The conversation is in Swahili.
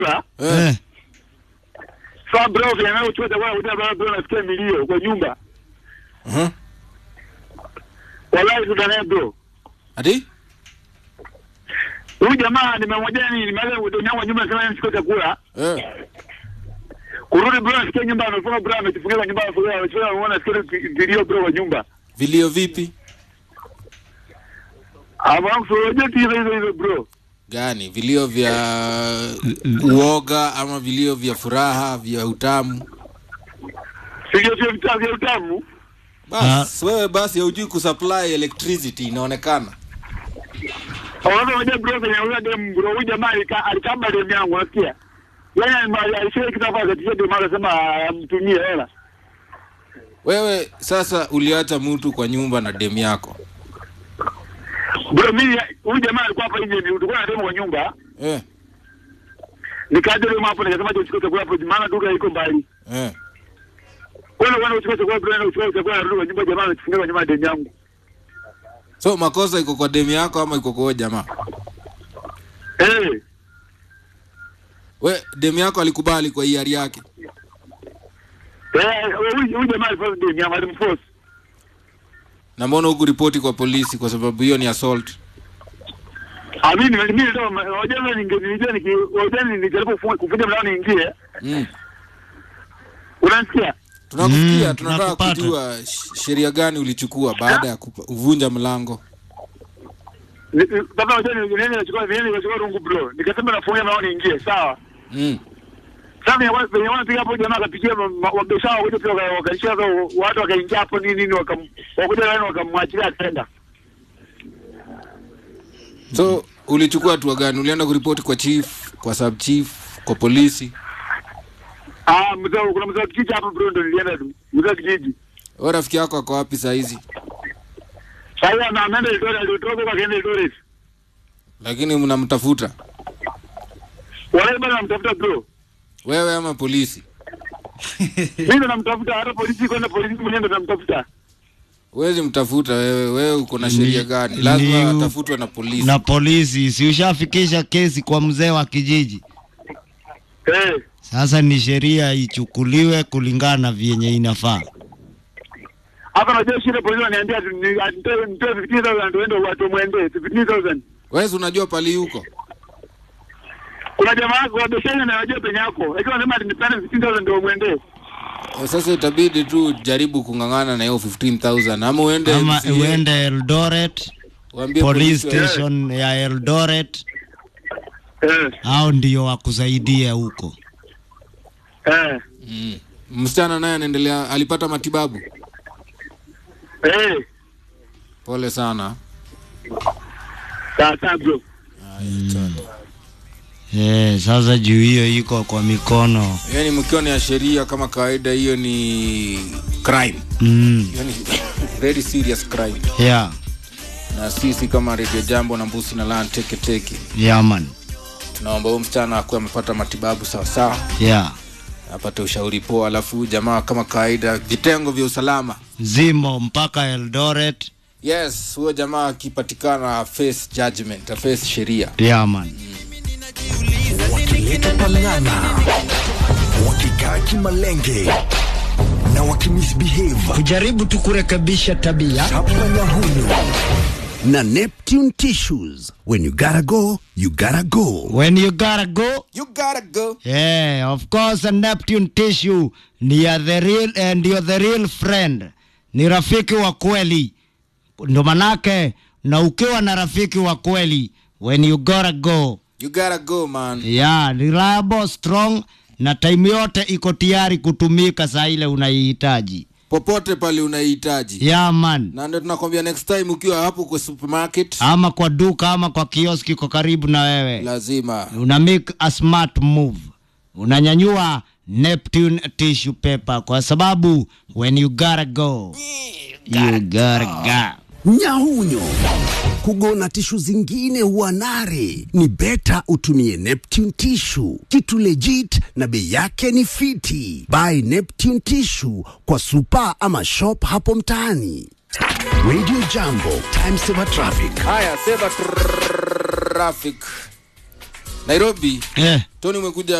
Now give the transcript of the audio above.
chakula. Eh. Sasa bro vile anayochukua chakula kuja bro bro nasikia milio kwa nyumba. Mhm. Wallahi tutanaye bro. Ati? Huyu jamaa nimemwambia nini nimeanza kudonyaa kwa nyumba sema nichukue chakula. Eh. Kurudi bro nasikia nyumba amefunga bro amejifungia kwa nyumba amefunga amefunga anaona nasikia vilio bro kwa nyumba. Vilio vipi? Ama kusoje hizo hizo hizo bro. Gani? Vilio vya uoga ama vilio vya furaha vya utamu? Sio sio vitabu vya utamu. Bas, wewe basi haujui kusupply electricity inaonekana. Hawana moja bro kwenye huyo dem bro huyu jamaa alika- alikaba dem yangu unasikia? Yaani alisema kitabu akatisha dem akasema amtumie hela. Wewe sasa uliacha mtu kwa nyumba na demu yako. Bro mimi huyu jamaa alikuwa hapa nje ni tulikuwa na demo kwa nyumba. Eh. Nikaja demo hapo nikasema je chukue chakula hapo maana duka iko mbali. Eh. Wewe wewe uchukue chakula bro na uchukue chakula narudi kwa nyumba jamaa amefungia kwa nyumba ya demu yangu. So makosa iko kwa demu yako ama iko kwa huyo jamaa? Eh. We demu yako alikubali kwa hiari yake. Eh huyu huyu jamaa alifanya demu yangu alimforce. Na mbona huku ripoti kwa polisi kwa sababu hiyo ni assault? Amini mimi ndio wajana ningenijua niki wajana nijaribu kufunga kufunga mlango niingie. Mm. Unasikia? Tunakusikia, Mm, tunataka tunakupata. kujua sh- sheria gani ulichukua baada ya kupa- kuvunja mlango. Ni- ni- Baba wajana nini nachukua nini nachukua rungu bro. Nikasema nafunga mlango niingie. Sawa. Mm. Sasa venye wana- venye wanapiga hapo jamaa akapigia wabesha wakuja pia waka- wakaishia hapo, watu wakaingia hapo nini nini wakam wakuja ndani wakamwachilia akaenda. So ulichukua hatua gani? Ulienda kuripoti kwa chief, kwa sub chief, kwa polisi? Ah, mzee kuna mzee wa kijiji hapo bro ndo nilienda tu. Mzee wa kijiji. Wewe rafiki yako ako wapi saa hizi? Sasa ana ameenda Eldoret, alitoka kwa kaenda Eldoret. Lakini mnamtafuta Wale bado namtafuta bro. wewe ama polisi? Mimi ndo namtafuta hata polisi kwenda polisi mwenyewe ndo namtafuta. Huwezi mtafuta wewe, wewe uko na Ni- sheria gani? Lazima ni- atafutwe na polisi. na polisi si ushafikisha kesi kwa mzee wa kijiji Eh. sasa ni sheria ichukuliwe kulingana na vyenye inafaa Hapa najua shida polisi wananiambia ati ni- ati nitoe nitoe 15000 ndio ende watu mwende 15000. Wewe si unajua pali huko? Kuna jamaa wako wa besheni na najua penye yako. Lakini wanasema ati nipane 15000 ndio mwende. Eh, Sasa itabidi tu jaribu kung'ang'ana na hiyo 15000 ama uende ama MCA, uende Eldoret waambie police polisi wa- station ya Eldoret Eh. au ndio wakusaidie huko Eh. Mm. Msichana naye anaendelea, alipata matibabu. Eh. Pole sana. Sasa bro. eh, sasa juu hiyo iko kwa mikono Yaani mkiwa ni ya sheria kama kawaida, hiyo ni crime, mm. hiyo ni very serious crime, yeah. na sisi kama Radio Jambo na Mbusi na Lan Teke Teke yeah, man. tunaomba huyu msichana akuwe amepata matibabu sawa sawa, yeah. apate ushauri poa, alafu huyu jamaa kama kawaida, vitengo vya usalama zimo mpaka Eldoret Yes, huyo jamaa akipatikana face judgment, face sheria. yeah, man. wakileta pang'ang'a wakikaa kimalenge na wakimisbehave kujaribu tu kurekebisha tabia chapa nyahunyu na neptune tissues when you gotta go you gotta go when you gotta go You gotta go. Yeah, of course a Neptune tissue ni ya the real, eh, ndio the real friend, ni rafiki wa kweli. Ndo manake na ukiwa na rafiki wa kweli, when you gotta go, You gotta go man. yeah, reliable, strong na time yote iko tayari kutumika saa ile unaihitaji. Popote pale unahitaji. Yeah, man. Na ndio tunakwambia next time ukiwa hapo kwa supermarket Ama kwa duka ama kwa kioski iko karibu na wewe. lazima una make a smart move unanyanyua neptune tissue paper kwa sababu when you gotta go you gotta go nyahunyo kugona tishu zingine huanare ni beta utumie neptune tishu kitu legit na bei yake ni fiti buy neptune tishu kwa supa ama shop hapo mtaani radio jambo time saver traffic haya sema traffic nairobi eh. tony umekuja